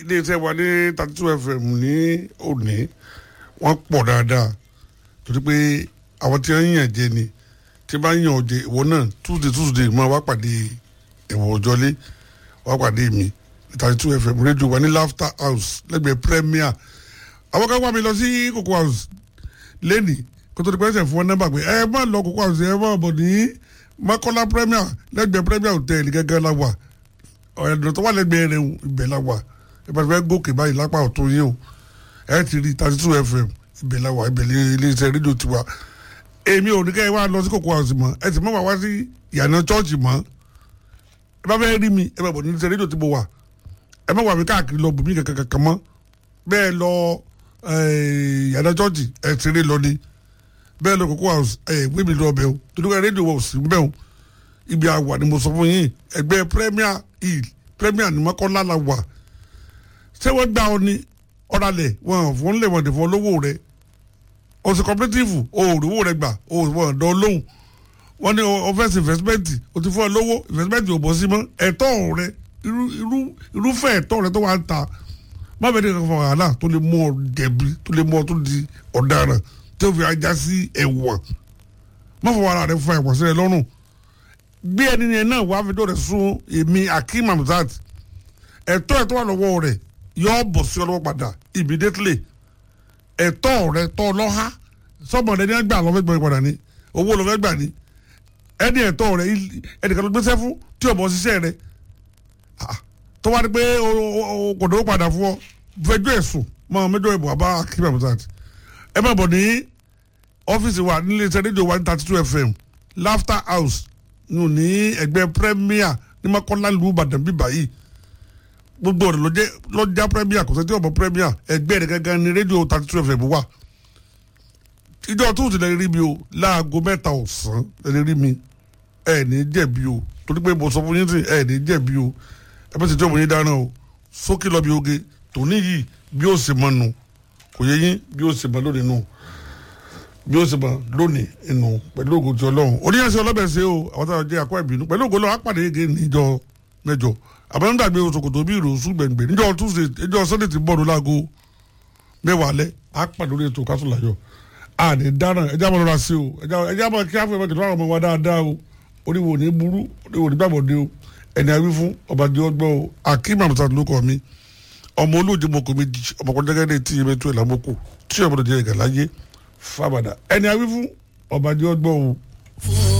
iléeṣẹ́ wa ní thirty two fm ní òní wọ́n pọ̀ dáadáa torí pé àwọn tí wọ́n yàn jẹ ni tí bá yàn ọ̀jẹ̀ ìwọ náà tuesday tuesday máa wá pàdé ẹ̀wọ̀n òjọ́lé wá pàdé mi thirty two fm rédíò wa ní laughter house lẹ́gbẹ̀ẹ́ premier àwọn kan wá mi lọ sí cocoa house lẹ́nìí kó tó di pẹ́sẹ̀ fún wọn nọ́mbà pé ẹ má lọ cocoa house ẹ má bọ̀ ní makola premier lẹ́gbẹ̀ẹ́ premier hotel gẹ́gẹ́ la wà ọ̀yàdùn tó wà lẹ́gbẹ̀ẹ́ rẹ̀ ibẹ̀ la wà ẹ bá fẹ́ gòkè báyìí lápá ọ̀tún yìí o ẹ ti rí thirty two fm ibẹ̀ la wà ibẹ̀ iléeṣẹ́ rédíò tiwa èmi ò ní kẹ́ ẹ wá lọ sí cocoa house mọ́ ẹ sì mọ́ wá wá sí ìyànà chọ́ọ̀chì mọ́ ẹ bá fẹ́ rí mi ẹ bá bọ̀ ní iléeṣẹ́ rédíò tí mo wà ẹ má wà mí káàkiri lọ bùnmí kankan kankan mọ́ bẹ́ẹ̀ lọ ìyànà chọ́ọ̀chì ẹ ti rí lọ ni bẹ́ẹ̀ lọ cocoa house ẹ gbé mi lọ ọbẹ̀ o torí pé rédíò wọ̀ sí bẹ́ẹ̀ o ibi àwà ni mo sọ fún yín ẹgbẹ́ premier hill premier ni mọ́kànlá la wà ṣé wọ́n gbà ọ ní ọ̀ralẹ̀ wọn fún lè wọ́n dè fún olówó rẹ̀ ọ̀sẹ̀ cooperative òòrùwó rẹ̀ gbà òòrùwó ọ̀dọ́ lóhùn wọ́n ní ọ̀fẹ́sì investment o ti fún ọ lówó investment ò bọ́ sí mọ́ ẹ̀tọ́ rẹ̀ irúfẹ́ ẹ̀tọ́ rẹ̀ tó wà ń ta má bẹ́ẹ̀ ní kankan fún wàhálà tó lè mú ọ jẹ̀bi tó lè mú ọ tó di ọ̀daràn tí ó fi ajá sí ẹ̀wọ̀n má fọ wàhálà rẹ̀ fún ẹ̀wọ̀n sílẹ̀ lọ́rùn gbé ẹni yẹn náà wàá fi tó rẹ̀ sún èmi akeem hamzat ẹ̀tọ́ ẹ̀tọ́ wà lọ́wọ́ rẹ̀ yọ bọ̀ sí ọlọ́wọ́ padà immediately ẹ̀tọ́ rẹ̀ tọ́ lọ́ha sọ́mọ rẹ̀ ní ẹgbẹ́ àlọ́fẹ́ gbọ́ padà ní owó lọ́fẹ́ gbà ní ẹni ẹ̀tọ́ rẹ̀ ẹnìkan ló gbéṣẹ́ fún tí ọ̀bọ̀ ṣiṣẹ́ rẹ̀ tó wá ní pé kò dówó padà fún ọ fẹjọ́ ẹ̀sùn mọ́ mẹ́jọ ìbò àbá akeem hamzat ẹ má bọ̀ ní ọ́fíìsì wa nílé iṣẹ́ rédíò one thirty two fm laughter house nù ní ẹgbẹ́ premier ní makola lu ìbàdàn bíbá yìí gbogbo rẹ̀ lọ́jẹ́ lọ́jà premier kò sẹ́tí ọ̀bọ̀ premier ẹgbẹ́ rẹ̀ gángan ní rédíò thirty two fm wà ìjọ tó ti lè rí mi o láago mẹ́ta ọ̀sán lè rí mi ẹ̀ ní jẹ̀bi o torí pé mo sọ fún yín sí ẹ̀ ní jẹ̀bi o ẹ bá ti tí òun yín dáná o sókè lọ bí oge tòní yìí bí ó sì mọ nù kò yẹ yín bí ó sì mọ lónìí nù bí ó sì mọ lónìí inú pẹ̀lú ògùn tí ọlọ́run oníyànṣẹ́ ọlọ́bẹ̀ ṣe o àwọn táwọn jẹ́ akọ́ ìbínú pẹ̀lú ògùn ọlọ́run apàdé yege níjọ mẹ́jọ àbẹ̀rẹ̀ dàgbé oṣokòtò bí ìrò ṣùgbẹ̀ngbẹ̀ níjọ tuesday níjọ sunday ti bọ́ọ̀lù láago mẹ́wàá alẹ́ apàdé lórí ètò kásùláyọ̀ àní dáná ẹjẹ́ àmọ́ lọ́ra sí o ẹjẹ́ àmọ́ kí á fẹ́ mẹ́kẹ̀tọ́ àwọn ọmọ wa dáadáa o oríwo ní burú oríwo ní gbàgbọ́dé o ẹni àwí fún ọbàdé ọgbọ́ o akeem amsat ló kọ́ mi ọmọ olóòjì mọ̀kọ́ méjì ọmọkùnrin tí yẹn mẹ́tọ́ ẹ̀ lámọ́kù tí ọmọdé jẹ́ ìgàláyé fábàdà ẹni àwí fún ọbàdé ọgbọ́ o.